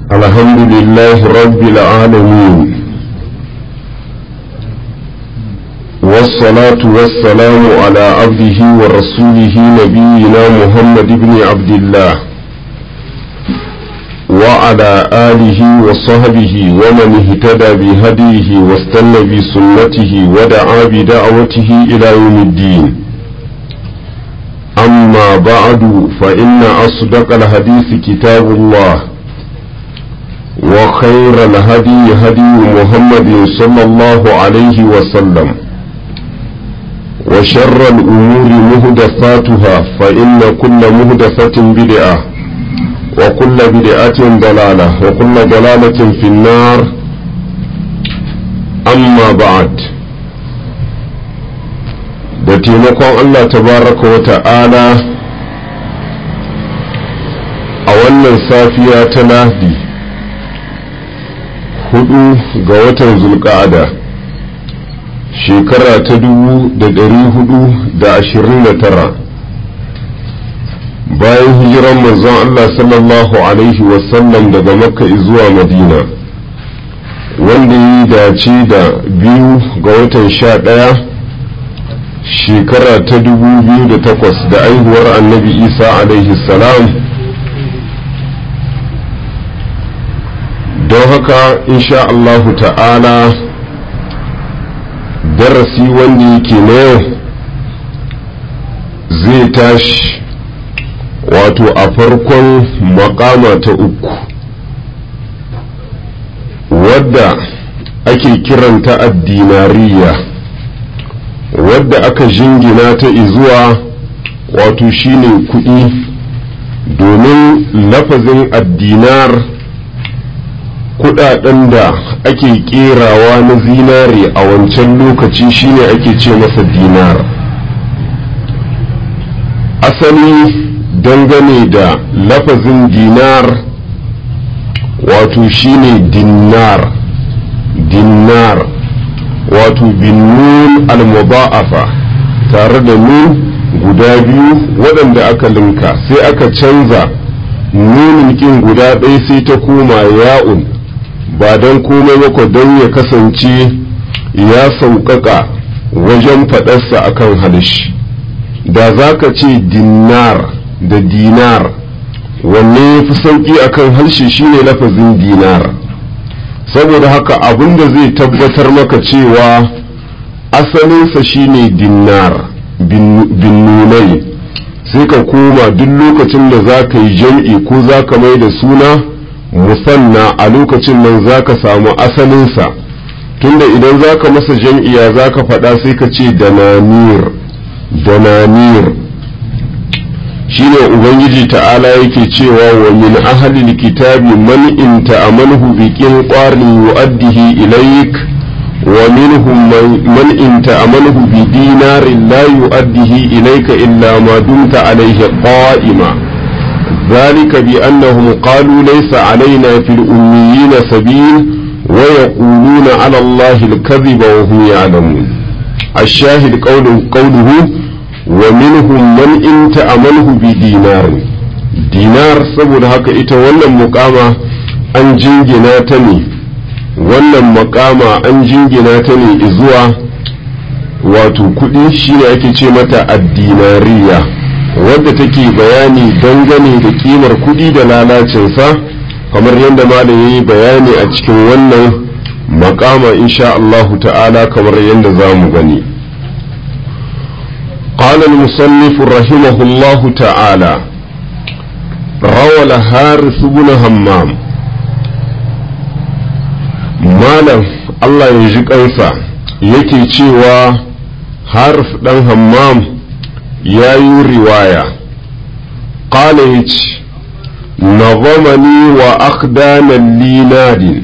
الحمد لله رب العالمين والصلاة والسلام على عبده ورسوله نبينا محمد بن عبد الله وعلى آله وصحبه ومن اهتدى بهديه واستنى بسنته ودعا بدعوته إلى يوم الدين أما بعد فإن أصدق الحديث كتاب الله وخير الهدي هدي محمد صلى الله عليه وسلم وشر الأمور مهدفاتها فإن كل مهدفة بدعة وكل بدعة ضلالة وكل ضلالة في النار أما بعد da taimakon Allah tabaraka wa ta'ala a wannan safiya ta lahdi hudu ga watan zulka'ada shekara ta dubu da dari hudu da ashirin da tara bayan hijiran manzon Allah sallallahu alaihi wasallam daga makka zuwa madina wanda yi dace da biyu ga watan sha ɗaya shekara ta dubu biyu da takwas da aihuwar annabi isa alaihi salam don haka insha Allahu ta'ala darasi wanda yake na yau zai tashi wato a farkon makama ta uku wadda ake kiranta addinariya wadda aka jingina ta izuwa wato shine kuɗi domin lafazin addinar kudaden da ake kerawa na zinare a wancan lokaci shine ake ce masa dinar asali dangane da lafazin dinar wato shine dinar dinar wato bin nun al-mudha'afa tare da nun guda biyu waɗanda aka linka sai aka canza nunin kin guda ɗaya sai ta koma ya'un ba don komai mako don ya kasance ya sauƙaƙa wajen faɗarsa akan halish da za ka ce dinar da dinar wanne ya fi sauƙi akan harshe shine lafazin dinar saboda haka abin da zai tabbatar maka cewa asalinsa shine dinar bin nunai sai ka koma duk lokacin da za ka yi jam'i ko za ka mai da suna musanna a lokacin nan za ka samu asalinsa tunda idan za ka masa jam'iya za ka faɗa sai ka ce dananir dananir shine ubangiji ta'ala yake cewa wa min ahlil kitabi man in ta'amanhu bi qinqarin yu'addihi ilayk wa minhum man in ta'amanhu bi dinarin la yu'addihi ilayka illa ma dumta alayhi qa'ima ذلك بأنهم قالوا ليس علينا في الأميين سبيل ويقولون على الله الكذب وهم يعلمون الشاهد قوله, قوله ومنهم من إن تأمنه بدينار dinar saboda haka ita wannan mukama an jingina ta ne wannan makama an jingina ta ne zuwa wato kudi shine ake ce mata addinariya wadda take bayani dangane da kimar kuɗi da lalacinsa kamar yadda malam yayi bayani a cikin wannan makama insha Allahu ta'ala kamar yadda za mu gani قال المصنف رحمه الله تعالى روى الحارث بن همام مالا الله يجيك أنسى yake cewa harf ɗan hammam ya yi riwaya ƙala ya ce nazamani wa akdanan linadin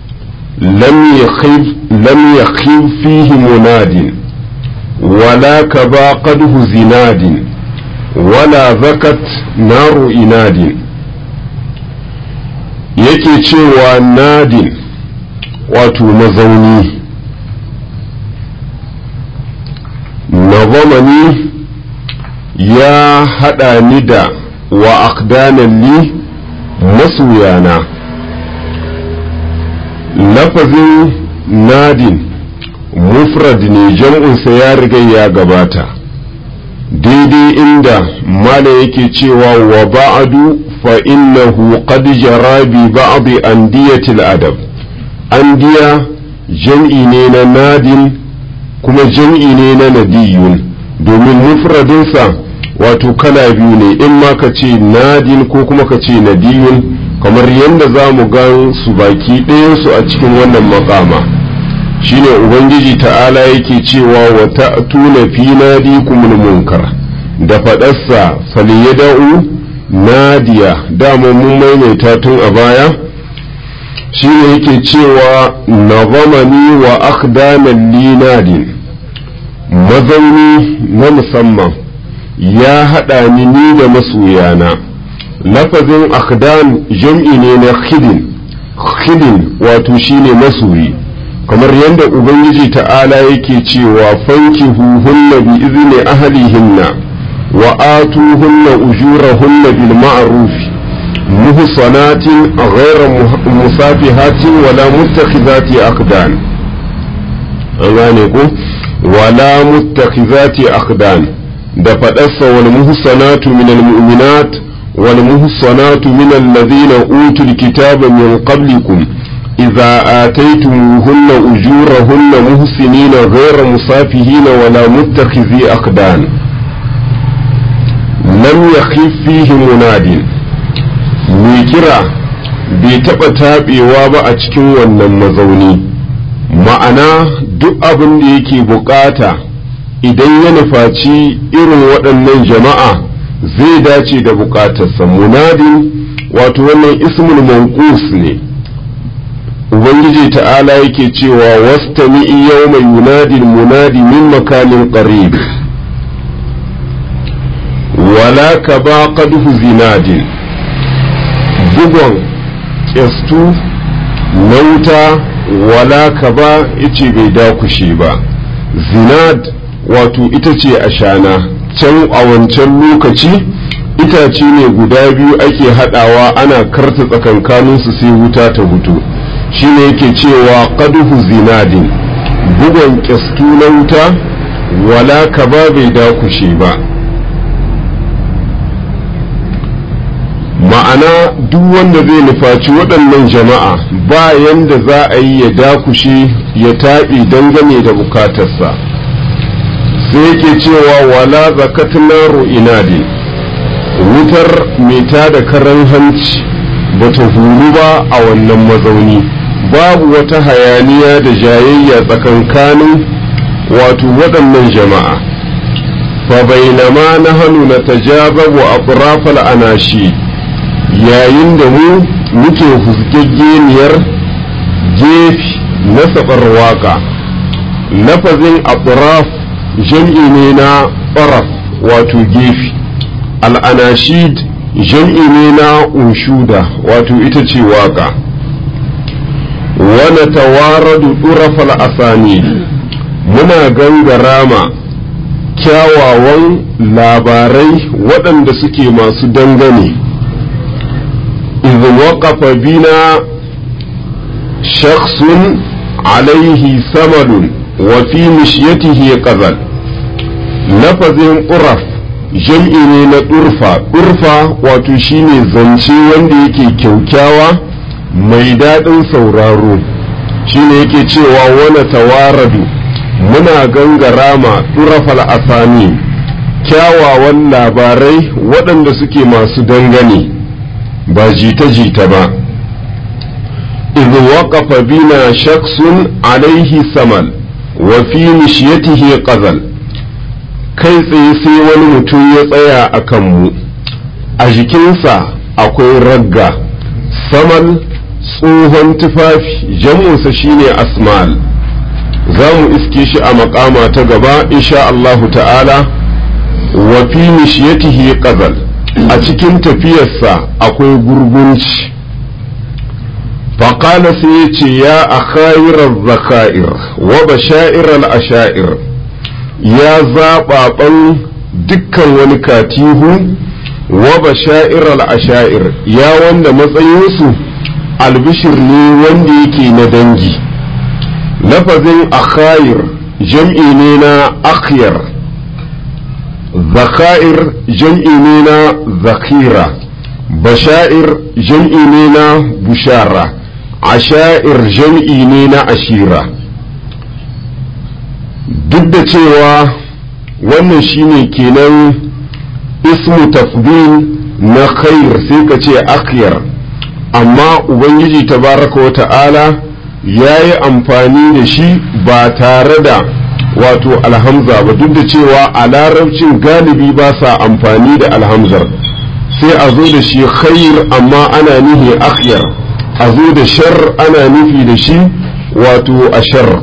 lam ya fihi munadin wala ka ba qadhu zinadin wala zakat naru inadin yake cewa nadin wato mazauni nazamani ya haɗa ni da wa aqdanan li masoyana lafazin nadin mufrad ne jam'unsa ya riga ya gabata daidai inda mala yake cewa wa ba'adu fa innahu qad jara bi ba'd andiyatil adab andiya jam'i ne na nadin kuma jam'i ne na nadiyun domin mufradinsa wato kala biyu ne in ma ka ce nadin ko kuma ka ce nadiyun kamar yadda za mu gan su baki ɗayansu a cikin wannan makama shine ubangiji ta'ala yake cewa wa ta'tuna fi nadikumul munkar da faɗarsa falyada'u nadiya dama mun maimaita tun a baya shine yake cewa nazamani wa akhdanan li nadin mazauni na musamman ya haɗa ni ni da masoyana lafazin akhdan jam'i ne na khidin khidin wato shine masoyi kamar yadda ubangiji ta'ala yake cewa fanki huhunna bi izni ahlihinna wa atuhunna ujurahunna bil ma'ruf muhsanatin ghayra musafihatin wala muttakhizati aqdan an gane ku wala muttakhizati aqdan da faɗarsa wal muhsanatu minal mu'minat wal muhsanatu minal ladina utul kitaba min qablikum إذا آتيتموهن أجورهن محسنين غير مصافهين ولا متخذي أقدان لم يخف فيه مناد ميكرا bai taɓa taɓewa ba a cikin wannan mazauni ma'ana duk abin da yake bukata idan ya nufaci irin waɗannan jama'a zai dace da bukatarsa munadin wato wannan ismul manqus ne ubangiji ta'ala yake cewa wastami'i yawma yunadi munadi min makanin qarib wala ka ba qadhu zinadin bugon kestu na wuta wala ka ba ice bai dakushe ba zinad wato ita ce ashana can a wancan lokaci itace ne guda biyu ake hadawa ana karta tsakankaninsu sai wuta ta hutu shine yake cewa qaduhu zinadin bugon kyastu na wuta wala ka ba bai dakushe ba ma'ana duk wanda zai nufaci waɗannan jama'a ba yanda za a yi ya dakushe ya taɓi dangane da bukatarsa sai yake cewa wala zakatna inadin wutar mai da karan hanci bata huru ba a wannan mazauni babu wata hayaniya da jayayya tsakankanin wato waɗannan jama'a fa bainama na hannu na tajababu a ƙurafal anashi yayin da mu muke husgaggeniyar gefe na saɓar waƙa lafazin atraf jam'i ne na ɓaraf wato gefe al'anashid jam'i ne na unshuda wato ita ce waƙa wani tawaradu ɗurafal asani muna gangarama kyawawan labarai waɗanda suke masu dangane إذ وقف بنا شخص عليه ثمل وفي مشيته قذل لفظ قرف jam'i ne na ɗurfa ɗurfa wato shine zance wanda yake kyaukyawa mai daɗin sauraro shine yake cewa wani tawaradu muna gangara ma ɗurafal asani kyawawan labarai waɗanda suke masu dangane ba jita-jita ba idh waqafa bina shaksun alaihi samal wa fi mishiyatihi qazal kai tsaye sai wani mutum ya tsaya a kanmu a jikinsa akwai ragga samal tsohon tufafi jam'unsa shine asmal za mu iske shi a makama ta gaba insha Allahu ta'ala wa fi mishiyatihi qazal a cikin tafiyarsa akwai gurgunci faƙala sai ya ce ya a khairar zaka'ir wa basha'irar asha'ir ya zaɓaɓan dukkan wani katihu wa basha'irar asha'ir ya wanda matsayinsu albishir ne wanda yake na dangi lafazin akhayir jam'i ne na akhyar zakair jam'i ne na zakira bashair jam'i ne na bushara ashair jam'i ne na ashira duk da cewa wannan shine kenan ismu tafdil na khair sai ka ce akhyar amma ubangiji tabaraka wa ta'ala ya yi amfani da shi ba tare da wato alhamza ba duk da cewa a larabcin galibi ba sa amfani da alhamzar sai a zo da shi khair amma ana nufi akhyar a zo da shar ana nufi da shi wato ashar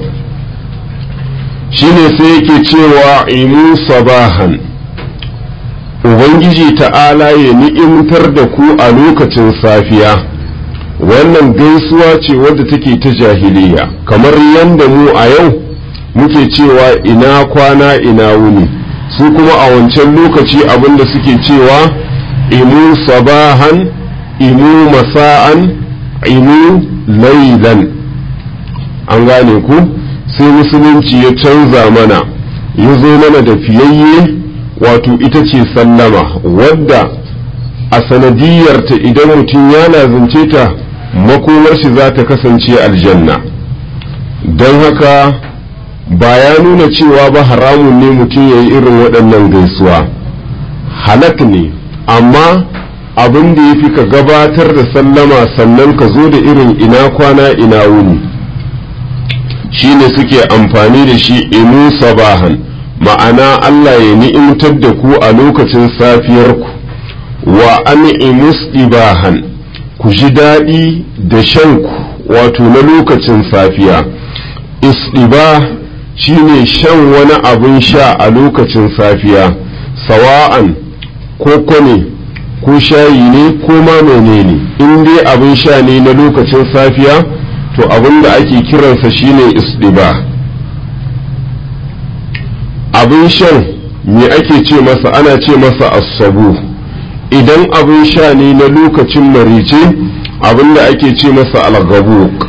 shine sai yake cewa imu sabahan ubangiji ta'ala ya ni'imtar da ku a lokacin safiya wannan gaisuwa ce wadda take ta jahiliya kamar yadda mu a yau muke cewa ina kwana ina wuni su kuma a wancan lokaci abinda suke cewa imu sabahan imu masa'an imu lailan an gane ku sai musulunci ya canza mana ya zo mana da fiyayye wato ita ce sallama wadda a sanadiyarta idan mutum ya lazance ta makomar shi za ta kasance aljanna don haka ba ya nuna cewa ba haramun ne mutum ya yi irin waɗannan gaisuwa halak ne amma abin da ya fi ka gabatar da sallama sannan ka zo da irin ina kwana ina wuni shine suke amfani da shi inu sabahan ma'ana Allah ya ni'imtar da ku a lokacin safiyarku wa an ibahan ku ji daɗi da shanku wato na lokacin safiya isɗiba shine shan wani abin sha a lokacin safiya sawa'an ko ne ko shayi ne ko ma menene in dai abin sha ne na lokacin safiya to abin da ake kiransa shine isɗiba abin shan me ake ce masa ana ce masa asabu idan abin sha ne na lokacin marice abin da ake ce masa algabuk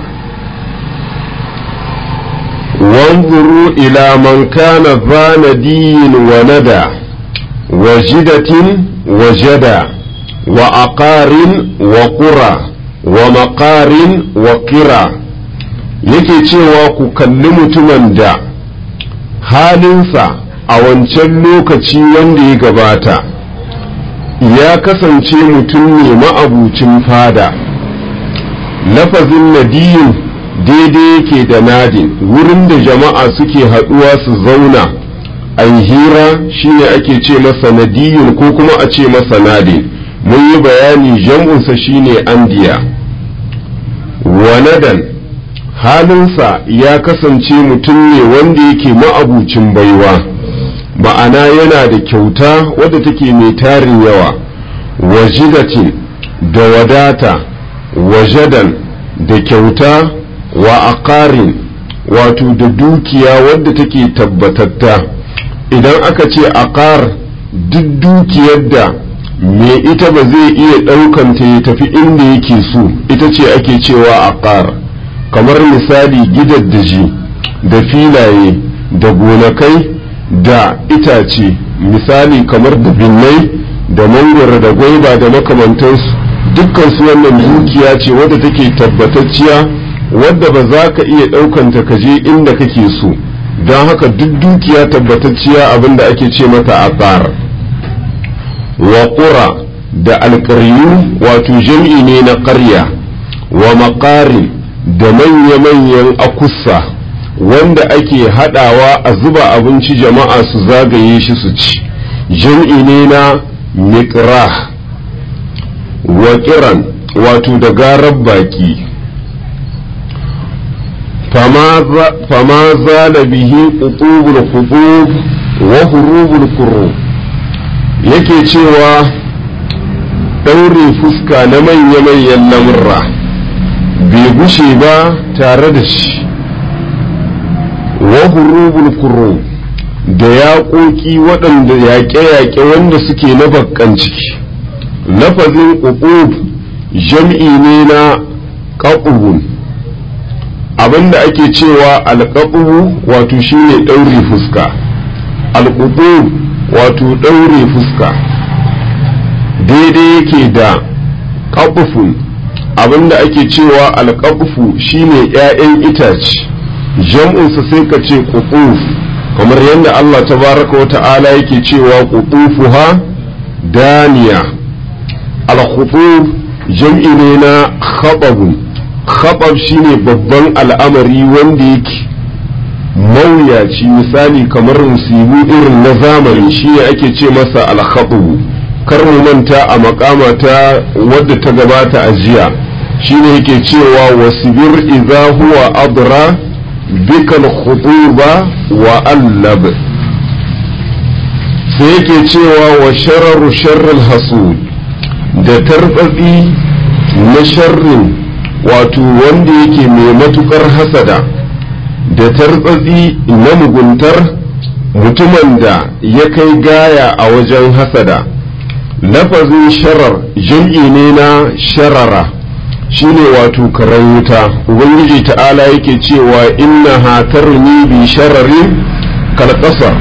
wanzuru ila man kana zanadiyin wa nada wa jidatin wa jada wa aqarin wa qura wa maqarin wa qira yake cewa ku kalli mutumin da halinsa a wancan lokaci wanda ya gabata ya kasance mutum ne ma'abucin fada lafazin nadiyin daidai yake da nadin wurin da jama'a suke haɗuwa su zauna a hira shine ake ce masa nadiyin ko kuma a ce masa nadin mun yi bayani jam'unsa shine andiya wanadan halinsa ya kasance mutum ne wanda yake ma'abucin baiwa ma'ana yana da kyauta wadda take mai tarin yawa wajidatin da wadata wajadan da kyauta wa aqarin wato da dukiya wadda take tabbatatta idan aka ce aqar duk dukiyar da me ita ba zai iya ɗaukanta ya tafi inda yake so ita ce ake cewa aqar kamar misali gidaddaji da filaye da gonakai da itace misali kamar da binnai da mangwara da gwaiba da makamantansu dukkan su wannan dukiya ce wadda take tabbatacciya wadda ba za ka iya ɗaukanta ka je inda kake so don haka duk dukiya tabbatacciya abinda ake ce mata aqar wa qura da alƙaryu wato jam'i ne na ƙarya wa maƙarin da manya-manyan akussa wanda ake haɗawa a zuba abinci jama'a su zagaye shi su ci jam'i ne na miƙrah wa ƙiran wato da garar baki fama zala bihi ƙuƙubul kuɓub wa hurubul kuro yake cewa ɗaure fuska na manya-manyan lamurra bai gushe ba tare da shi wa hurubul kuro da yaƙoƙi waɗanda yaƙe-yaƙe wanda suke na bakkan ciki lafazin ƙuƙub jam'i ne na ƙaɓuhun abinda ake cewa alƙaɓuhu wato shine ɗaure fuska alƙuɓu wato ɗaure fuska daidai yake da ƙaɓufun abinda ake cewa alƙaɓufu shine ‘ya'yan itace jam'unsa sai ka ce ƙuɓuf kamar yadda Allah tabaraka wa ta'ala yake cewa ƙuɓufuha daniya alkhutub jam'i ne na khababun khabab shine babban al'amari wanda yake mawuyaci misali kamar musibu irin na zamani shine ake ce masa alkhabu kar mu manta a makama ta wadda ta gabata a jiya shine yake cewa wasibir idza huwa adra bikal khutuba wa allab sai yake cewa wa shararu sharril hasud da tarbatsi na sharrin wato wanda yake mai matukar hasada da tarbatsi na muguntar mutumin da ya kai gaya a wajen hasada lafazin sharar jam'i ne na sharara shine wato karen wuta ubangiji ta'ala yake cewa inna hatarni bi shararin kalkasar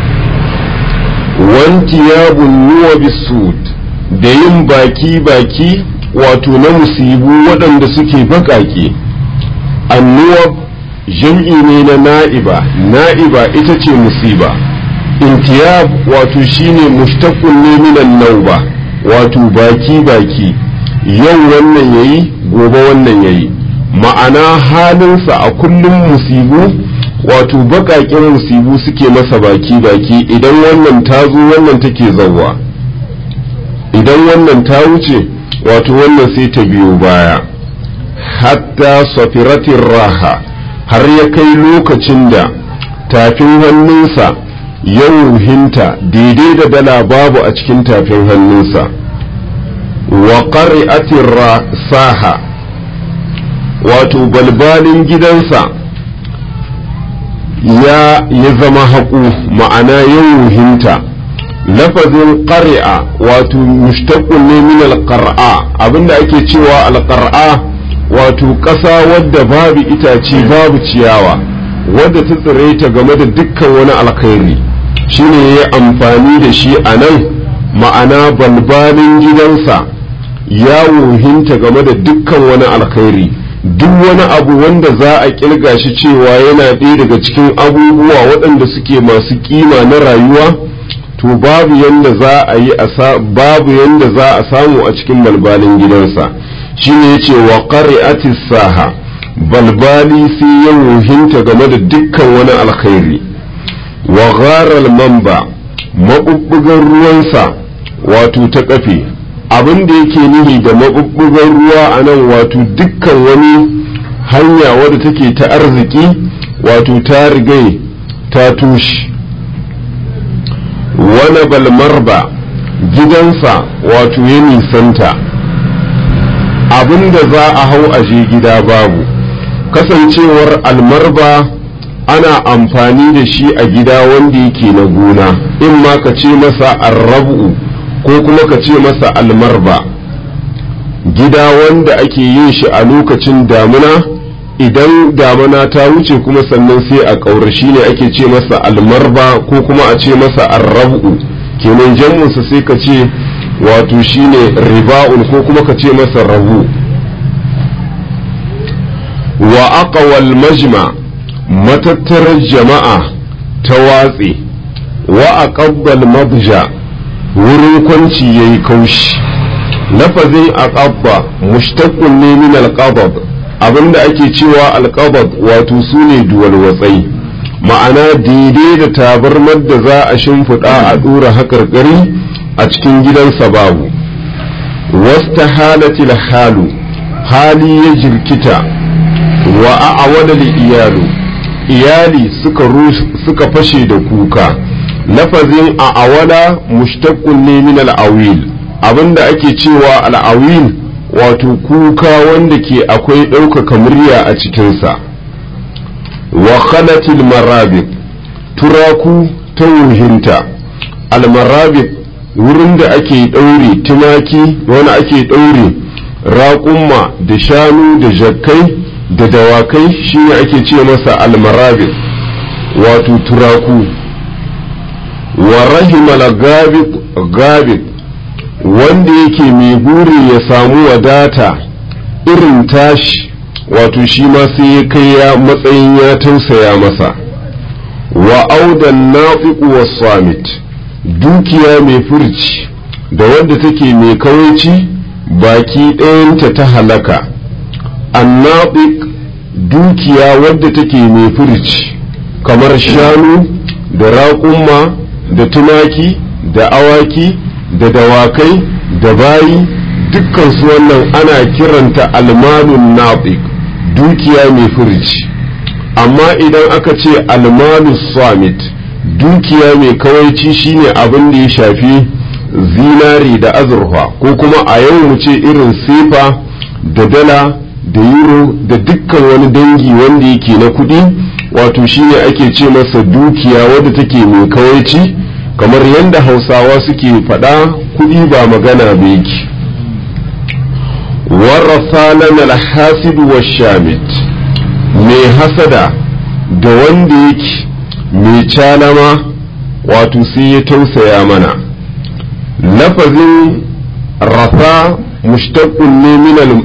wanti ya bunnuwa bisud da yin baki-baki wato na musibu waɗanda suke baƙaƙe annuwa jam'i ne na na'iba na'iba ita ce musiba intiyab wato shine mushtaqun ne minan nauba wato baki-baki yau wannan yayi gobe wannan yayi ma'ana halinsa a kullum musibu wato baƙaƙen musibu suke masa baki-baki idan wannan ta zo wannan take zauwa idan wannan ta wuce wato wannan sai ta biyo baya hatta safiratin raha har ya kai lokacin da tafin hannunsa ya wuhinta daidai da dala babu a cikin tafin hannunsa wa ƙari'atin saha wato balbalin gidansa ya ya zama haƙu ma'ana ya wuhinta lafazin ƙari'a wato mushtaqun ne min alqar'a abinda ake cewa alqar'a wato ƙasa wadda babu itace babu ciyawa wadda ta tsire ta game da dukkan wani alkhairi shine ya amfani da shi a nan ma'ana balbalin gidansa ya wuhinta game da dukkan wani alkhairi duk wani abu wanda za a kirga shi cewa yana ɗaya daga cikin abubuwa waɗanda suke masu kima na rayuwa to babu yanda za a yi babu yanda za a samu a cikin balbalin gidansa shine yace wa qari'ati saha balbali sai ya wuhinta game da dukkan wani alkhairi wa gharal mamba mabubbugan ruwansa wato ta kafe abin da yake nihi da mabubbugan ruwa a nan wato dukkan wani hanya wadda take ta arziki wato ta rigai ta tushe wani balmarba gidansa wato ya nisanta abin da za a hau aje gida babu kasancewar almarba ana amfani da shi a gida wanda yake na gona in ma ka ce masa arrabu ko kuma ka ce masa almarba gida wanda ake yin shi a lokacin damuna idan damuna ta wuce kuma sannan sai a ƙaura shi ne ake ce masa almarba ko kuma a ce masa arrabu kenan jam'unsa sai ka ce wato shine riba'un ko kuma ka ce masa rabu wa aqwal majma matattarar jama'a ta watse wa aqabbal mabja wurin kwanci yayi kaushi lafazin aqabba mushtaqun ne min alqabab abinda ake cewa alqabab wato sune duwalwatsai ma'ana daidai da tabarmar da za a shimfiɗa a ɗora haƙarƙari a cikin gidansa babu wasta halatil halu hali ya jirkita wa a'awada iyalu iyali suka suka fashe da kuka lafazin a'awala mushtaqun ne min al-awil abinda ake cewa al-awil wato kuka wanda ke akwai ɗaukaka murya a cikinsa wa khalatil marabit turaku ta wuhinta al-marabit wurin da ake ɗaure tumaki wani ake ɗaure raƙumma da shanu da jakkai da dawakai shine ake ce masa almarabit wato turaku wa rahimal gabit wanda yake mai buri ya samu wadata irin tashi wato shi ma sai ya kai ya matsayin ya tausaya masa wa audan nafiqu was samit dukiya mai furci da wadda take mai kawaici baki ɗayanta ta halaka annafiq dukiya wadda take mai furci kamar shanu da raƙumma da tumaki da awaki da dawakai da bayi dukkan su wannan ana kiranta almalun nafiq dukiya mai furci amma idan aka ce almalus samit dukiya mai kawaici shine abin da ya shafi zinari da azurfa ko kuma a yau mu ce irin sefa da dala da euro da dukkan wani dangi wanda yake na kuɗi wato shine ake ce masa dukiya wadda take mai kawaici kamar yadda hausawa suke faɗa kuɗi ba magana ba yake warrasa lana alhasid wa shamit mai hasada da wanda yake mai calama wato sai ya tausaya mana lafazin rafa mushtaqqun ne min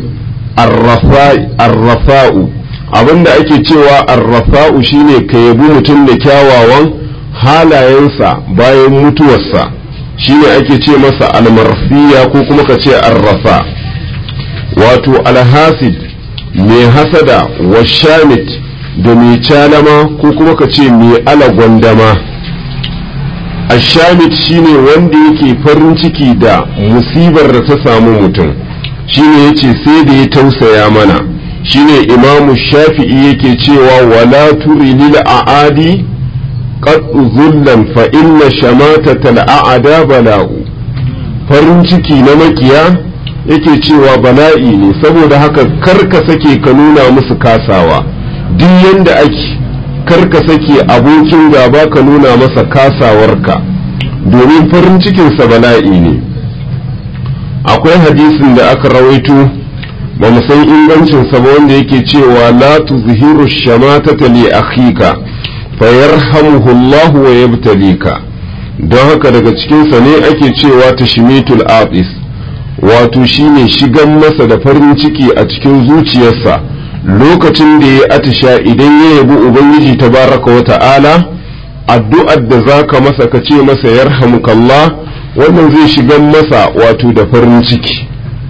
arrafa'u abinda ake cewa arrafa'u shine ka yabi mutum da kyawawan halayensa bayan mutuwarsa shine ake ce masa almarfiya ko kuma ka ce arrafa wato alhasid mai hasada wa shamit da mai calama ko kuma ka ce mai alagwandama ashamit shine wanda yake farin ciki da musibar da ta samu mutum shine yace sai da ya tausaya mana shine imamu shafi'i yake cewa wala turi lil aadi qad zullan fa inna shamatatal aada bala'u farin ciki na makiya yake cewa bala'i ne saboda haka karka sake ka nuna musu kasawa duk yanda ake karka sake abokin gaba ka nuna masa kasawarka domin farin cikinsa bala'i ne akwai hadisin da aka rawaito ba mu san ingancinsa ba wanda yake cewa la tuzhiru shamatata li akhika fayarhamuhu Allah wa yabtalika don haka daga cikinsa ne ake cewa tashmitul aqis wato shine shigan masa da farin ciki a cikin zuciyarsa lokacin da ya atisha idan ya yabi ubangiji tabaraka wa ta'ala addu'ar da zaka masa ka ce masa yarhamukallah wannan zai shigan masa wato da farin ciki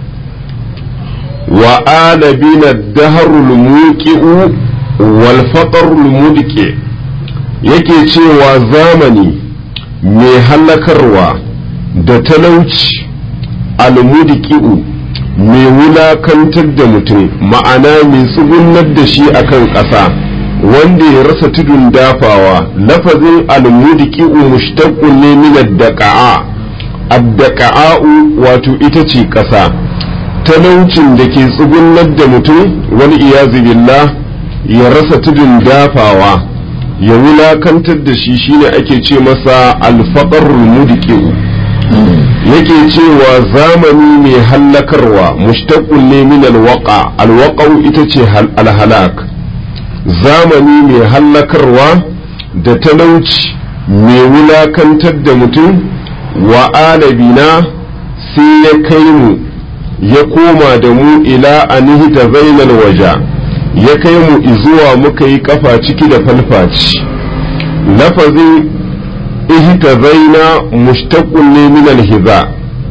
wa alabina daharul muqi'u wal faqrul mudqi yake cewa zamani mai halakarwa da talauci almudiki'u mai wulakantar da mutum ma'ana mai tsugunar da shi akan ƙasa wanda ya rasa tudun dafawa lafazin almudiki'u mushtaqqun ne min ad-daqa'a ad-daqa'u wato ita ce ƙasa talaucin da ke tsugunar da mutum wani iyazu billah ya rasa tudun dafawa ya wulakantar da shi shine ake ce masa alfaqarul mudiki'u yake cewa zamani mai hallakarwa mushtaqun ne min alwaqa alwaqa'u ita ce alhalak zamani mai hallakarwa da talauci mai wulakantar da mutum wa alabina sai ya kai mu ya koma da mu ila anihita zainal waja ya kai mu izuwa muka yi kafa ciki da falfaci lafazin ihtazaina mushtaqun ne min alhiza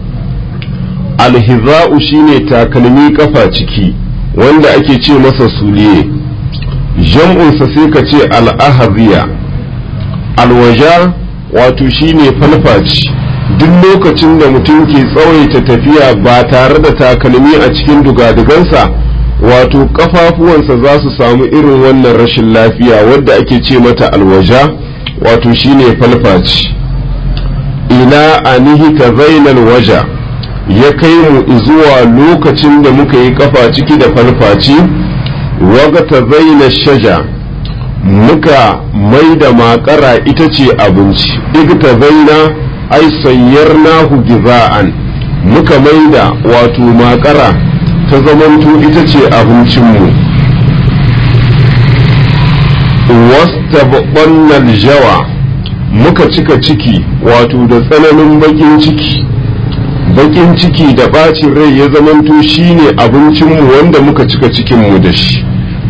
alhiza'u shine takalmi kafa ciki wanda ake ce masa suliye jam'unsa sai ka ce al'ahaziya alwaja wato shine falfaci duk lokacin da mutum ke tsawaita tafiya ba tare da takalmi a cikin dugadugansa wato kafafuwansa za su samu irin wannan rashin lafiya wadda ake ce mata alwaja wato shine falfaci ila anihi ta zainal waja ya kai mu zuwa lokacin da muka yi kafa ciki da falfaci waga ta zaina shaja muka mai da makara ita ce abinci igta zaina ai sayyarnahu giza'an muka mai da wato makara ta zamanto ita ce abincinmu wastabqannal jawa muka cika ciki wato da tsananin bakin ciki bakin ciki da bacin rai ya zamanto shine abincinmu wanda muka cika cikinmu da shi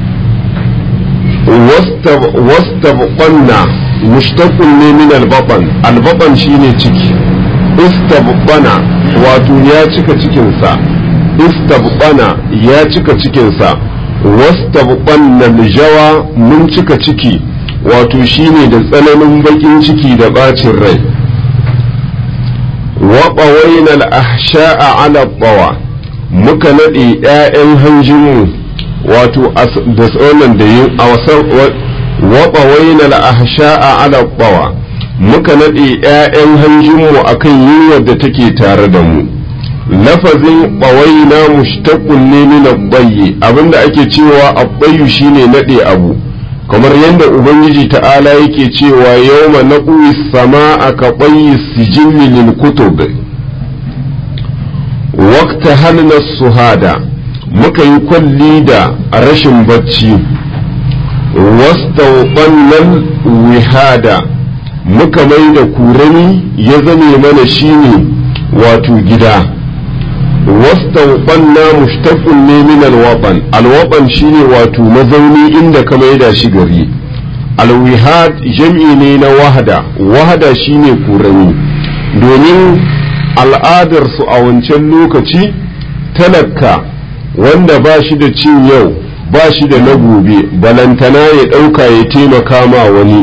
wastabqanna mushtaqun ne min albaban albaban shine ciki istabqana wato ya cika cikinsa istabqana ya cika cikinsa wastabqanna aljawa mun cika ciki wato shine da tsananin bakin ciki da bacin rai wa qawayna al-ahsha'a 'ala bawa muka nade ƴaƴan hanjinmu wato da tsonan da yin awasar wa qawayna al-ahsha'a 'ala bawa muka nade ƴaƴan hanjinmu akan yunwar da take tare da mu lafazin qawayna mushtaqun ne min ad abinda ake cewa abbayu shine nade abu kamar yadda ubangiji ta'ala yake cewa yawma naqwi sama'a ka bayyi sijilli lil kutub waqta halna suhada muka yi kwalli da rashin bacci wastawqannal wihada muka mai da kurani ya zame mana shine wato gida wastawqanna mushtaqun ne min alwaban alwaban shine wato mazauni inda ka maida shi gari alwihad jam'i ne na wahada wahada shine kurani domin al'adar su a wancan lokaci talaka wanda ba shi da cin yau ba shi da na gobe balantana ya ɗauka ya taimaka ma wani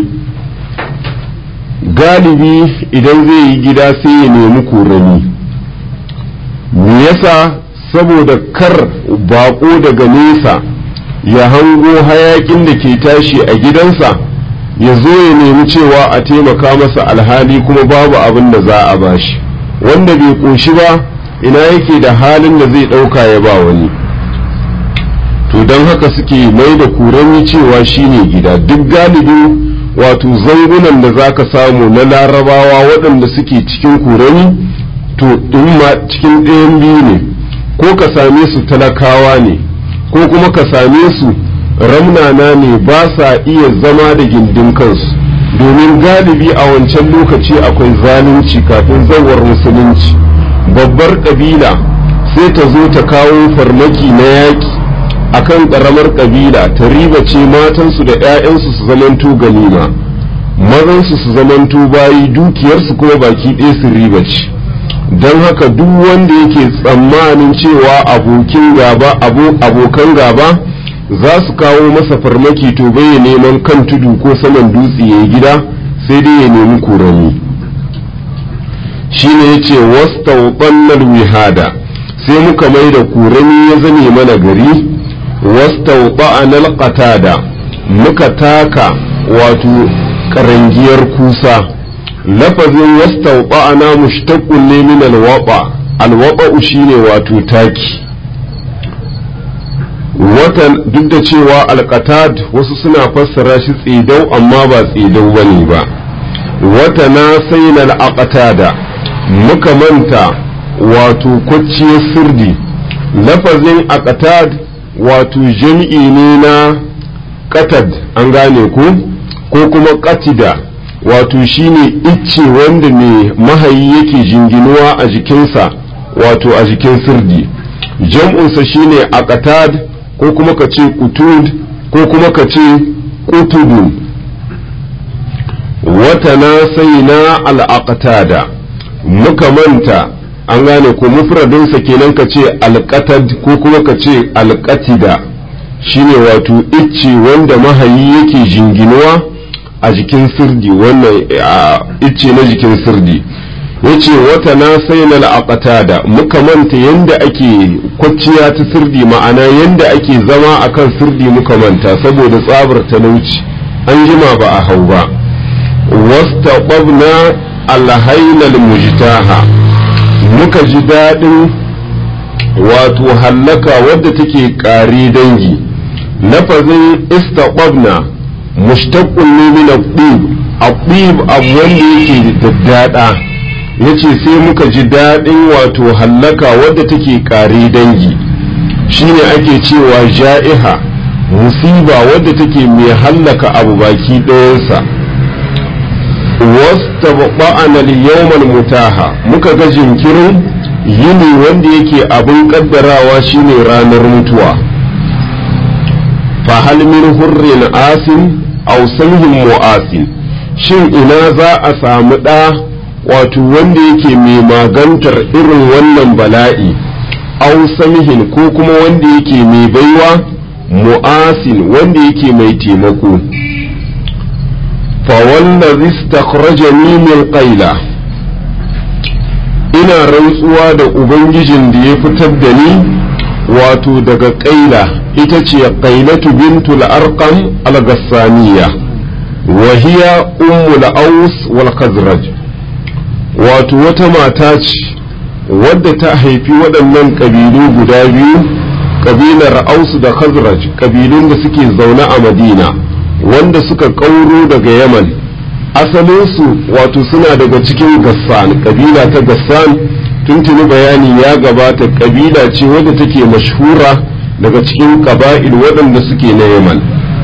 galibi idan zai yi gida sai ya nemi kurani me yasa saboda kar bako daga nesa ya hango hayakin da ke tashi a gidansa ya zo ya nemi cewa a taimaka masa alhali kuma babu abin da za a bashi wanda bai ƙoshi ba ina yake da halin da zai ɗauka ya ba wani to don haka suke mai da kurani cewa shine gida duk galibin wato zangunan da za ka samu na larabawa waɗanda suke cikin kurani to in ma cikin ɗayan biyu ne ko ka same su talakawa ne ko kuma ka same su ramnana ne ba sa iya zama da gindin kansu domin galibi a wancan lokaci akwai zalunci kafin zawar musulunci babbar ƙabila sai ta zo ta kawo farmaki na yaƙi akan ƙaramar ƙabila ta ribace matansu da 'ya'yansu su zamanto ganima mazansu su zamanto bayi dukiyarsu kuma baki ɗaya su ribace don haka duk wanda yake tsammanin cewa abokin gaba abokan gaba za su kawo masa farmaki to bai neman kan tudu ko saman dutse ya gida sai dai ya nemi kurani shine yace wastawqannal wihada sai muka mai da kurani ya zame mana gari wastawqa'anal qatada muka taka wato karangiyar kusa lafazin wastawqa'ana mushtaqqun ne min alwaqa alwaqa shine wato taki watan duk da cewa alqatad wasu suna fassara shi tsidau amma ba tsidau bane ba wata na sainal aqtada muka manta wato kwacciyar sirdi lafazin aqtad wato jam'i ne na qatad an gane ku ko kuma qatida wato shine icce wanda mai mahayi yake jinginuwa a jikinsa wato a jikin sirdi jam'unsa shine aqtad ko kuma ka ce qutud ko kuma ka ce qutudun wata na sai na al'aqtada muka manta an gane ko mufradinsa kenan ka ce alƙatad ko kuma ka ce alƙatida shine wato icce wanda mahayi yake jinginuwa a jikin sirdi wannan icce na jikin sirdi yace wata na sai na al'aqatada muka manta yanda ake kwacciya ta sirdi ma'ana yanda ake zama akan sirdi muka manta saboda tsabar talauci an jima ba a hau ba wastaqabna alhainal mujtaha muka ji daɗin wato hallaka wadda take ƙari dangi lafazin istaqabna mushtaqqun ne min at-tib at-tib abu wanda yake daddada yace sai muka ji daɗin wato hallaka wadda take ƙari dangi shine ake cewa ja'iha musiba wadda take mai hallaka abu baki ɗayansa wastaba'ana al-yawmal mutaha muka ga jinkirin yini wanda yake abin kaddarawa shine ranar mutuwa fa hal min hurrin asin aw samhin mu'asin shin ina za a samu ɗa wato wanda yake mai magantar irin wannan bala'i aw samhin ko kuma wanda yake mai baiwa mu'asin wanda yake mai taimako fawallazi istakhrajani min qaila ina rantsuwa da ubangijin da ya fitar da ni wato daga qaila ita ce qailatu bintul arqam al-gassaniya wa hiya ummul aus wal khazraj wato wata mata ce wadda ta haifi waɗannan ƙabilu guda biyu ƙabilar aus da khazraj ƙabilun da suke zaune a madina wanda suka ƙauro daga yaman asalinsu wato suna daga cikin gassan ƙabila ta gassan tuntuni bayani ya gabata ƙabila ce wadda take mashhura daga cikin ƙaba'il waɗanda suke na yaman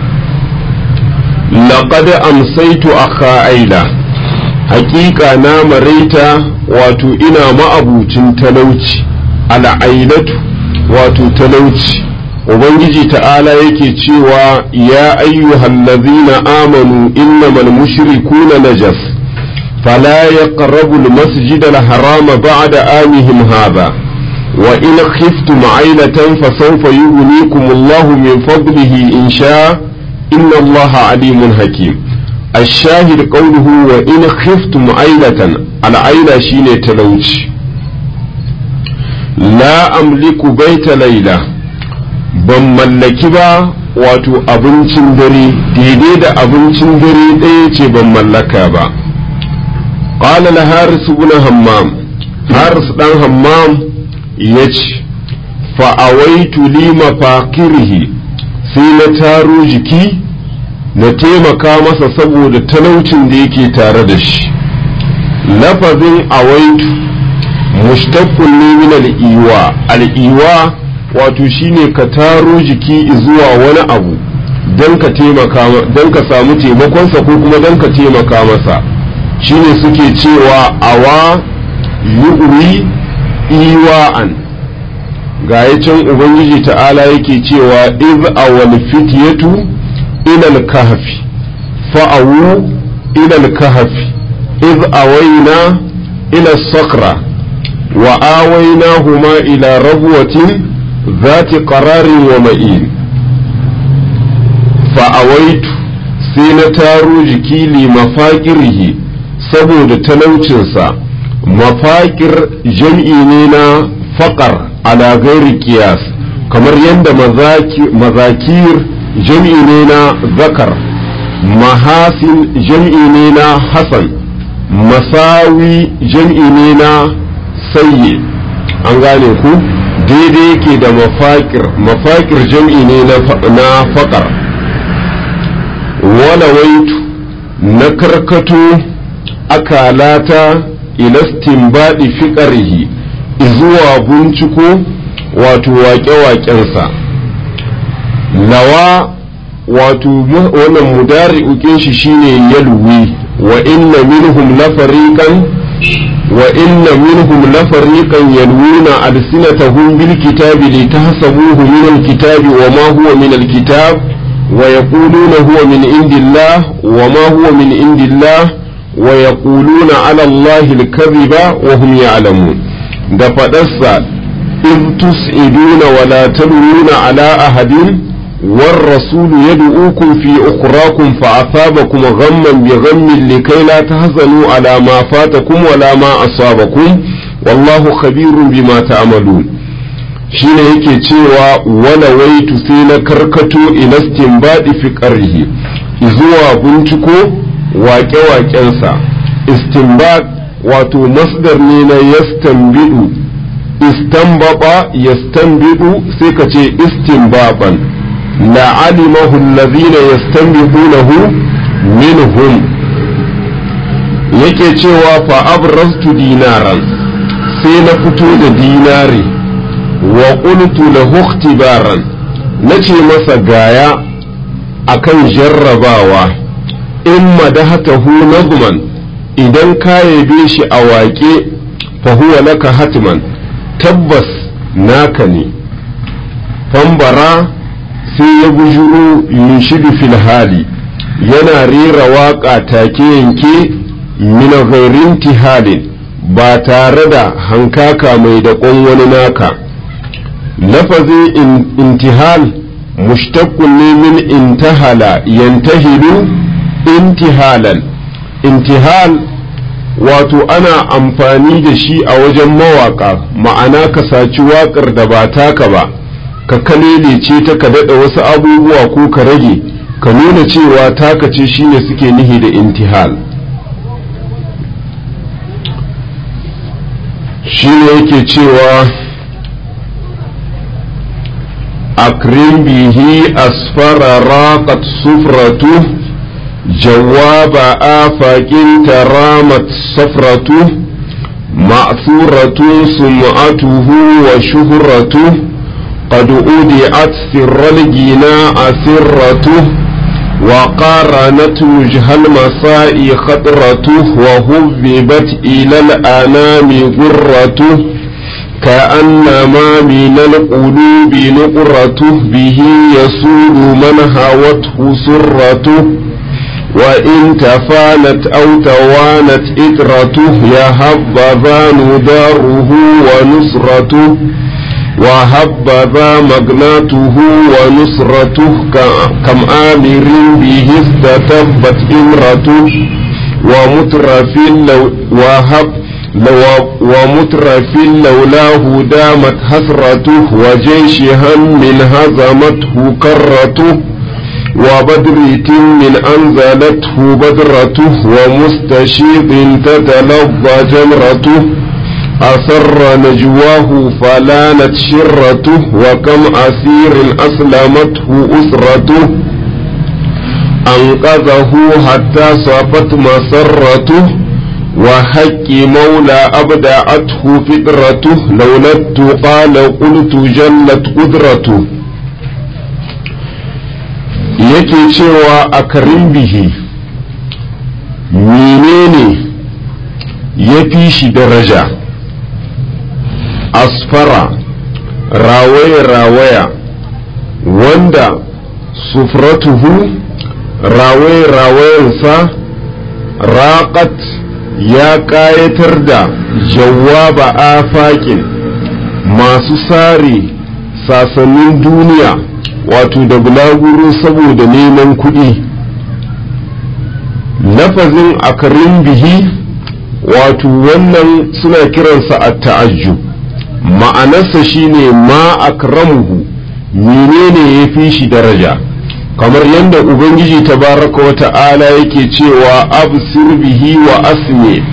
laqad amsaitu akha aila haƙiƙa na maraita wato ina ma'abucin talauci al'ailatu wato talauci ubangiji ta'ala yake cewa ya ayyuhallazina amanu innamal mushrikuna najas fala yaqrabu almasjid alharam ba'da amihim hadha wa in khiftum ailatan fasawfa yughnikum Allahu min fadlihi in sha inna Allaha alimun hakim الشاهد قوله وإن خفتم عيلة العيلة شين تلوش لا أملك بيت ليلة ban mallaki ba wato abincin dare daidai da abincin dare ɗaya ce ban mallaka ba ƙala la haris ibn hammam haris ɗan hammam ya ce fa'awaitu li mafakirhi sai na taro jiki na taimaka masa saboda talaucin da yake tare da shi lafazin awaitu mushtaqqun ne min al-iwa al-iwa wato shine ka taro jiki zuwa wani abu don ka taimaka don ka samu taimakonsa ko kuma don ka taimaka masa shine suke cewa awa yu'wi iwa'an ga can ubangiji ta'ala yake cewa iz awal fityatu ila al-kahfi fa'awu ila al-kahfi iz awayna ila as-sakra wa awaynahuma ila rabwatin ذات قرار ومئين فأويت سين تارو جكي لمفاقره saboda talaucinsa mafakir jam'i ne na faƙar ala gairi kiyas kamar yadda mazakir jam'i ne na zakar mahasin jam'i ne na hasan masawi jam'i ne na sayye an gane ku daidai yake da mafakir mafakir jam'i ne na faƙar wala waitu na karkato akalata ilastin baɗi fiƙarihi zuwa binciko wato waƙe-waƙensa lawa wato wannan mudari ukin shi shine yalwi wa inna minhum lafariqan وإن منهم لفريقا يلوون ألسنتهم بالكتاب لتحسبوه من الكتاب وما هو من الكتاب ويقولون هو من عند الله وما هو من عند الله ويقولون على الله الكذب وهم يعلمون da faɗarsa in tus'iduna wala talwuna ala ahadin والرسول يدعوكم في أخراكم فأصابكم غما بغم لكي لا تحزنوا على ما فاتكم ولا ما أصابكم والله خبير بما تعملون shine yake cewa wala waitu sai na karkato ila istinbadi fi qarrihi zuwa binciko waƙe-waƙensa istinbad wato masdar ne na yastanbidu istanbaba yastanbidu sai ka ce istinbaban لعلمه الذين يستنبطونه منهم yake cewa fa abrastu dinaran sai na fito da dinari wa qultu lahu ikhtibaran nace masa gaya akan jarrabawa in madahatahu nazman idan ka yabe shi a waƙe fa huwa laka hatman tabbas naka ne fambara sai ya bujuro yunshidu fil hali yana rera waƙa take yanke min ghairin tihalin ba tare da hankaka mai da wani naka lafazin intihal mushtaqqun ne min intahala yantahilu intihalan intihal wato ana amfani da shi a wajen mawaka ma'ana ka saci waƙar da ba taka ba ka kalelece ta ka daɗa wasu abubuwa ko ka rage ka nuna cewa taka ce shine suke nihi da intihal shi ne yake cewa akrim bihi asfara raqat sufratu jawaba afaƙin taramat safratu ma'thuratu sum'atuhu wa shuhratu قد أودعت سر الجناء سرته وقارنت وجه المساء خطرته وهببت إلى الأنام غرته كأنما من القلوب نقرته به يسود من هوته سرته وإن تفانت أو توانت إترته يا هبذا نداره ونصرته وهبذا مغناته ونصرته كم آمر به استتبت إمرته ومترف لو وهب لو ومترف لولاه دامت حسرته وجيش هم هزمته كرته وبدر من أنزلته بدرته ومستشيط تتلظى جمرته أسر نجواه فلانت شرته وكم أسير أسلمته أسرته أنقذه حتى صفت مسرته وحق مولى أبدعته فطرته لولا التقى لقلت جلت قدرته yake cewa a karin bihi menene ya fi shi daraja asfara rawaya-rawaya wanda sufratuhu rawaye-rawayensa raƙat ya ƙayatar da jawaba afaƙin masu sare sasannin duniya wato da bulaguro saboda neman kuɗi lafazin akarin bihi wato wannan suna kiransa a ta'ajjub ma'anarsa shine ma akramuhu menene ya fi shi daraja kamar yadda ubangiji tabaraka wa ta'ala yake cewa absir bihi wa asmi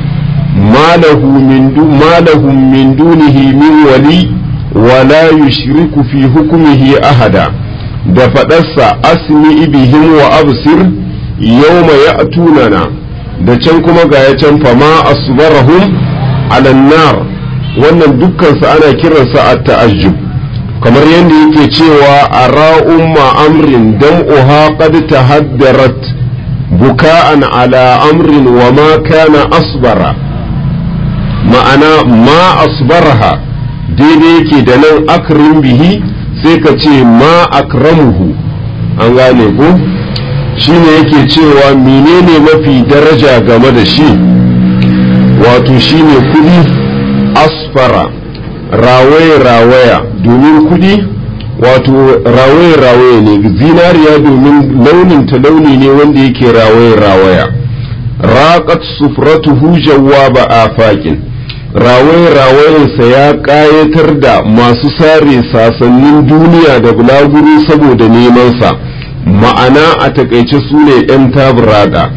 malahum min dunihi min wali wala yushriku fi hukumihi ahada da faɗarsa asmi bihim wa absir yawma ya'tunana da can kuma ga ya can fama asbarahum ala nar wannan dukkansa ana kiransa a ta'ajjub kamar yadda yake cewa a ra'umma amrin dam'uha qad tahaddarat buka'an ala amrin wa ma kana asbara ma'ana ma asbaraha daidai yake da nan akrim bihi sai ka ce ma akramuhu an gane ko shine yake cewa menene mafi daraja game da shi wato shine kudi asfara rawaye-rawaya domin kudi wato rawaye-rawaye ne zinariya domin launin ta launi ne wanda yake rawaye-rawaya raƙat sufratuhu jawaba afakin rawaye-rawayensa ya ƙayatar da masu sare sasannin duniya da bulaguro saboda nemansa ma'ana a takaice su ne 'yan tabrada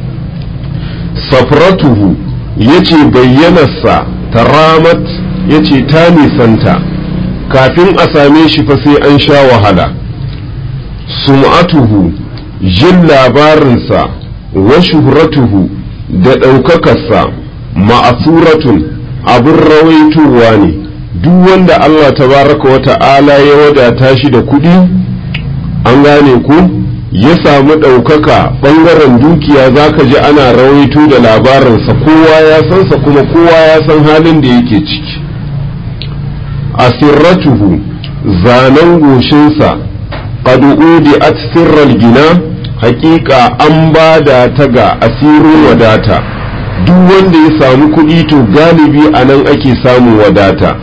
safratuhu ya ce bayyanarsa taramat ya ce ta nisanta kafin a same shi fa sai an sha wahala sum'atuhu jin labarinsa wa shuhratuhu da ɗaukakarsa ma'asuratun abin rawaitowa ne duk wanda Allah tabaraka wa ta'ala ya wadata shi da kuɗi an gane ku ya samu ɗaukaka ɓangaren dukiya za ka ji ana rawaito da labarinsa kowa ya sansa kuma kowa ya san halin da yake ciki asirratuhu zanen goshinsa qad udi'at sirral gina haƙiƙa an ba da ta ga asirin wadata duk wanda ya samu kuɗi to galibi a nan ake samun wadata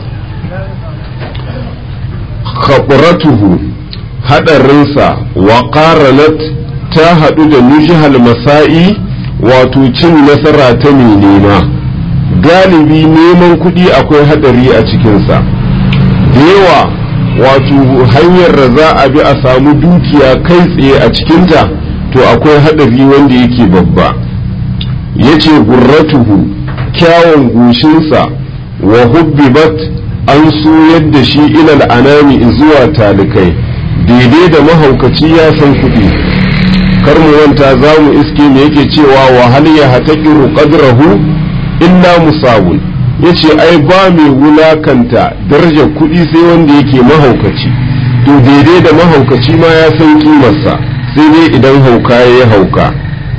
khabratuhu haɗarinsa wa qaranat ta haɗu da nujihal masa'i wato cin nasara ta mai nema galibi neman kuɗi akwai haɗari a cikinsa da yawa wato hanyar da za a bi a samu dukiya kai tsaye a cikinta to akwai haɗari wanda yake babba ya ce gurratuhu kyawun goshinsa wa hubbibat an so yadda shi ilal anami zuwa talikai daidai da mahaukaci ya san kuɗi kar mu wanta za mu iske me yake cewa wa hal ya hataqiru qadrahu illa musawun yace ai ba mai wulakanta darajar kuɗi sai wanda yake mahaukaci to daidai da mahaukaci ma ya san kimarsa sai dai idan hauka ya hauka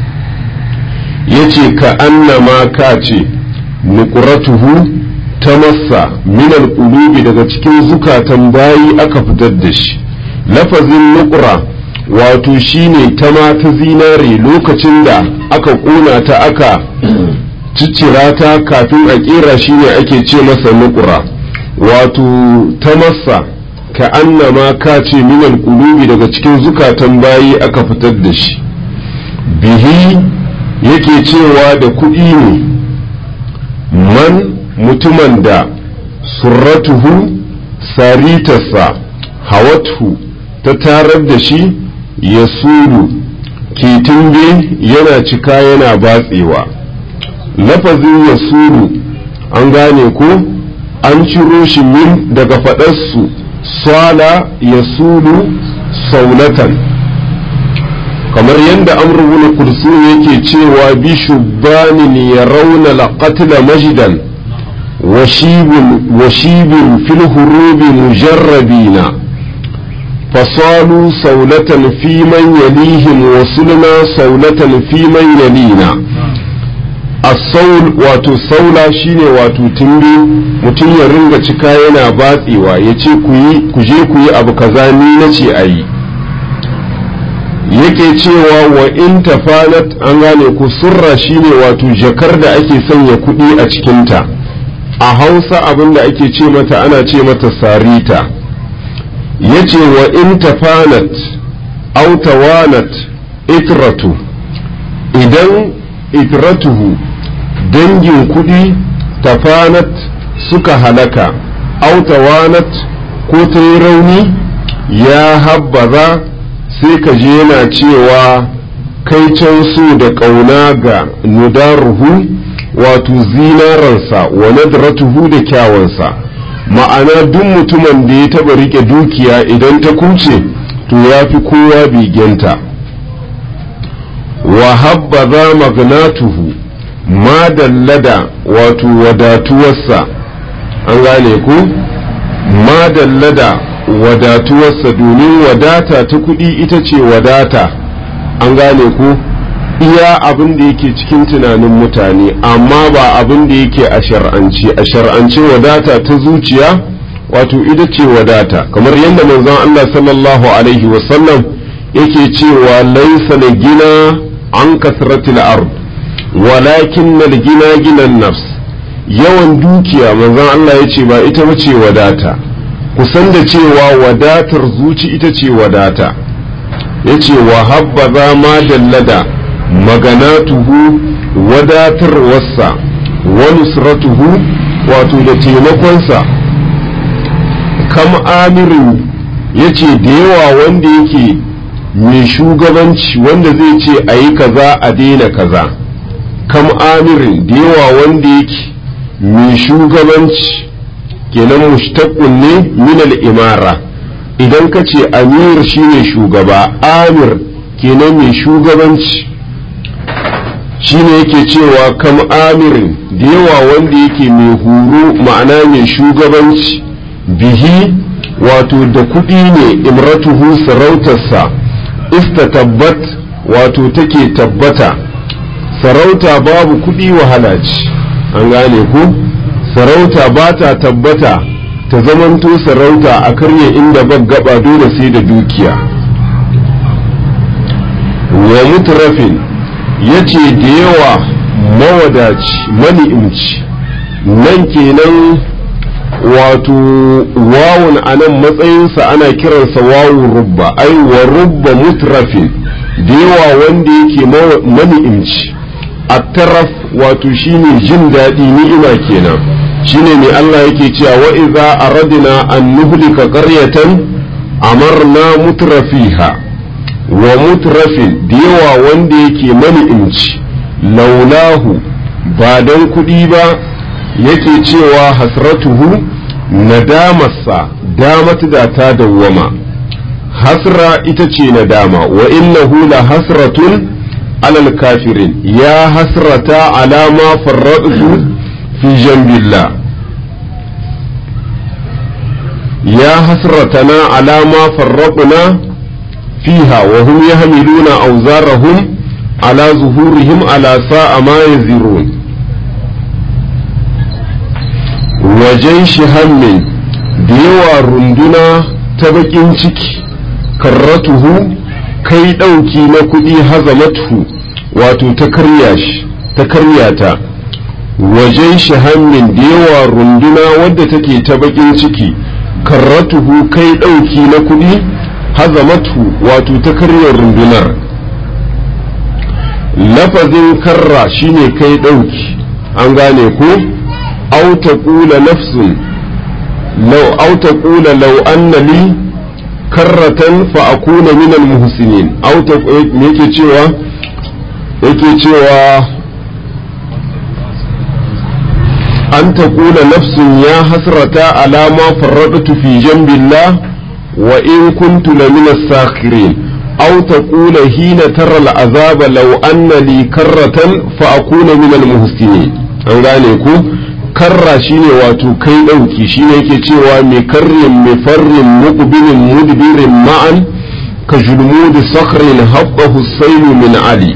yace ka annama ka ce nuqratuhu ta massa minal qulubi daga cikin zukatan bayi aka fitar da shi lafazin nuqra wato shine ta ta zinare lokacin da aka ƙona ta aka ciccira ta kafin a ƙera shine ake ce masa nuqra wato ta massa ka annama ka ce minal qulubi daga cikin zukatan bayi aka fitar da shi bihi yake cewa da kuɗi ne man mutumin da surratuhu saritarsa hawathu ta tarar da shi ya sulu ke tumbe yana cika yana batsewa lafazin ya sulu an gane ko an ciro shi min daga faɗarsu sala ya sulu saulatan kamar yadda amurwuna kursu yake cewa bi shubbanin ya rauna laƙatila majidan washibin fil hurubi mujarrabina fasalu saulatan fi man yalihim wasulna saulatan fi man yalina asaul wato saula shine wato tumbi mutum ya ringa cika yana batsewa ya ce ku je ku yi abu kaza ni na ce a yi yake cewa wa in tafanat an gane ku surra shine wato jakar da ake sanya kuɗi a cikinta a hausa abin da ake ce mata ana ce mata sarita ya ce wa in tafanat autawanat itratu idan itratuhu dangin kuɗi tafanat suka halaka autawanat ko ta yi rauni ya habbaza sai ka je yana cewa kai can so da ƙauna ga nudaruhu wato zinaransa wa nadratuhu da kyawansa ma'ana duk mutumin da ya taɓa riƙe dukiya idan ta kuce to ya fi kowa bigenta wa habbaza magnatuhu ma dallada wato wadatuwarsa an gane ku ma dallada wadatuwarsa domin wadata ta kuɗi ita ce wadata an gane ku iya abin da yake cikin tunanin mutane amma ba abin da yake a shar'ance a shar'ance wadata ta zuciya wato ita ce wadata kamar yadda manzon Allah sallallahu alaihi wasallam yake cewa laisa da gina an kasratil ard walakin na gina ginan nafs yawan dukiya manzon Allah ya ce ba ita bace wadata kusan da cewa wadatar zuci ita ce wadata ya ce wa habbaza ma dallada maganatuhu wadatar wasa wa nusratuhu wato da taimakonsa kam amirin ya ce da yawa wanda yake mai shugabanci wanda zai ce a yi kaza a daina kaza kam amirin da yawa wanda yake mai shugabanci kenan mushtaqun ne min al-imara idan ka ce amir shine shugaba amir kenan mai shugabanci shine yake cewa kam amirin da yawa wanda yake mai horo ma'ana mai shugabanci bihi wato da kuɗi ne imratuhu sarautarsa istatabbat wato take tabbata sarauta babu kuɗi wahala ce an gane ku sarauta ba ta tabbata ta zamanto sarauta a karye inda gaba dole sai da dukiya wa mutrafin ya ce da yawa mawadaci mani'imci nan kenan wato wawun a nan matsayinsa ana kiransa wawun rubba ai wa rubba mutrafin da yawa wanda yake mani'imci a taraf wato shine jin daɗi ni'ima kenan shine ne Allah yake cewa wa iza aradna an nuhlika qaryatan amarna mutrafiha wa mutrafin da yawa wanda yake mani'imci laulahu ba don kuɗi ba yake cewa hasratuhu nadamarsa damat da ta dawwama hasra ita ce nadama wa innahu la hasratun alal kafirin ya hasrata alama farradu fi jambillah ya hasratana alama farraduna fiha wa hum yahmiluna awzarahum ala zuhurihim ala sa'a ma yazirun wajen shi hammin da yawa runduna ta bakin ciki karratuhu kai ɗauki na kuɗi hazamatu wato ta karya shi ta karya ta wajen shi hammin da yawa runduna wadda take ta bakin ciki karratuhu kai ɗauki na kuɗi hazamatu wato ta karya rundunar lafazin karra shine kai ɗauki an gane ko أو تقول نفس لو أو تقول لو أن لي كرة فأكون من المحسنين أو yake cewa yake cewa an taqula nafsun ya hasrata ala ma farradtu fi jambillah wa in kuntu la min as-sakhirin aw taqula hina tara al-azaba law anna li karratan fa akuna min al-muhsinin an gane ku karra shine wato kai ɗauki shine yake cewa mai karrin mai farrin muqbilin mudbirin ma'an ka julmudi sakhrin habba husaynu min ali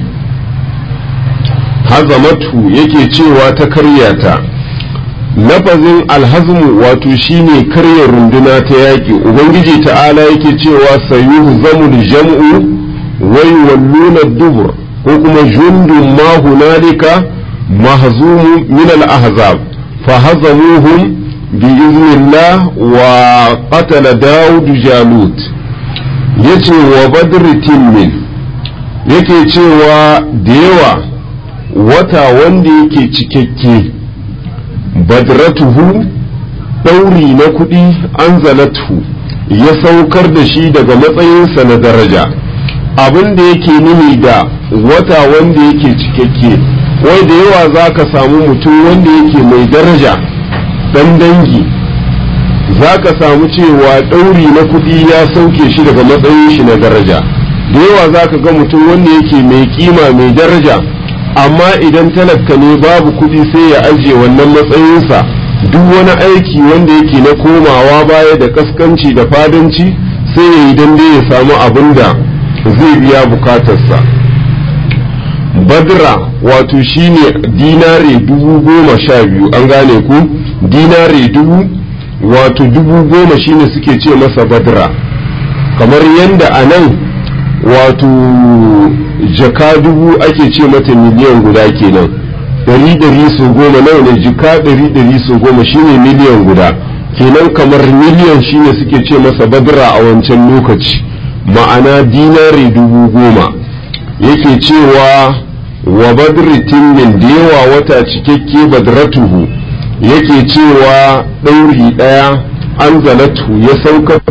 hazamatu yake cewa ta karyata lafazin alhazmu wato shine karya runduna ta yaƙi ubangiji ta'ala yake cewa sayuhu zamul jam'u wai walluna dubur ko kuma jundun ma hunalika mahzumu min al-ahzab فهزموهم بإذن الله وقتل داود جالوت yace wa badr timmin yake cewa da yawa wata wanda yake cikakke badratuhu ɗauri na kuɗi anzalatu ya saukar da shi daga matsayinsa na daraja abin da yake nuni da wata wanda yake cikakke wai da yawa za ka samu mutum wanda yake mai daraja dan dangi za ka samu cewa ɗauri na kuɗi ya sauke shi daga matsayin shi na daraja da yawa za ka ga mutum wanda yake mai kima mai daraja amma idan talaka ne babu kuɗi sai ya ajiye wannan matsayinsa duk wani aiki wanda yake na komawa baya da kaskanci da fadanci sai ya yi dan dai ya samu abin da zai biya bukatarsa badra wato shine dinare dubu goma sha biyu an gane ku dinare dubu wato dubu goma shine suke ce masa badra kamar yadda a nan wato jaka dubu ake ce mata miliyan guda kenan ɗari ɗari su goma nawa ne jika ɗari ɗari su goma shine miliyan guda kenan kamar miliyan shine suke ce masa badra a wancan lokaci ma'ana dinare dubu goma yake cewa wa badri timmin da yawa wata cikakke badratuhu yake cewa ɗauri ɗaya an zalatu ya sauka